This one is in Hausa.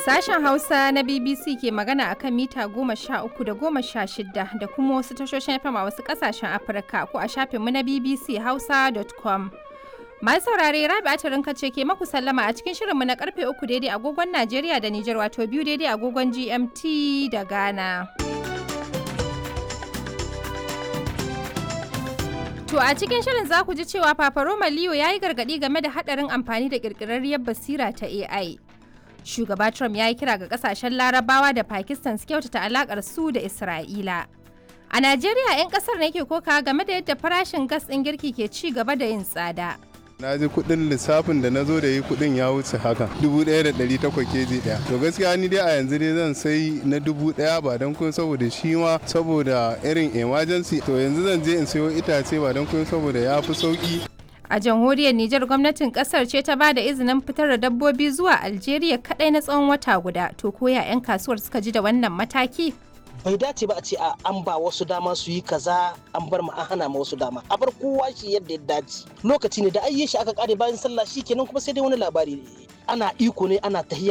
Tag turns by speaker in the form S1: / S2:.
S1: Sashen Hausa na BBC ke magana akan mita goma sha uku da goma sha shida da kuma wasu tashoshin FM a wasu kasashen Afirka ko a shafinmu na BBC Hausa.com. Masu saurare Rabi Atirinka ce ke maku sallama a cikin shirinmu na karfe uku daidai agogon Najeriya da Nijar wato biyu daidai agogon GMT da Ghana. To a cikin shirin za ku ji cewa Papa Roma Leo ya yi gargaɗi game da haɗarin amfani da ƙirƙirarriyar basira ta AI. Shugaba Trump ya yi kira ga ƙasashen Larabawa da Pakistan su kyautata alaƙar su da Isra'ila. A Najeriya 'yan ƙasar ne ke koka game da yadda farashin gas ɗin girki ke ci gaba da yin tsada.
S2: na ji kudin lissafin da na zo da yi kudin ya wuce haka dubu ɗaya da ɗari takwas keji ɗaya to gaskiya ni dai a yanzu dai zan sai na dubu ɗaya ba don kun saboda shi ma saboda irin emergency to yanzu zan je in sayo itace ba don kun saboda ya fi sauki
S1: A jamhuriyar Nijar gwamnatin kasar ce ta ba da izinin fitar da dabbobi zuwa Algeria kadai na tsawon wata guda. To koya 'yan kasuwar suka ji da wannan mataki?
S3: bai dace ba a ce a an ba wasu dama su yi kaza an bar ma an hana ma wasu dama a bar kowa shi yadda ya dace lokaci ne da ayye shi aka kare bayan sallah shi kenan kuma sai dai wani labari ana iko ne ana tahiya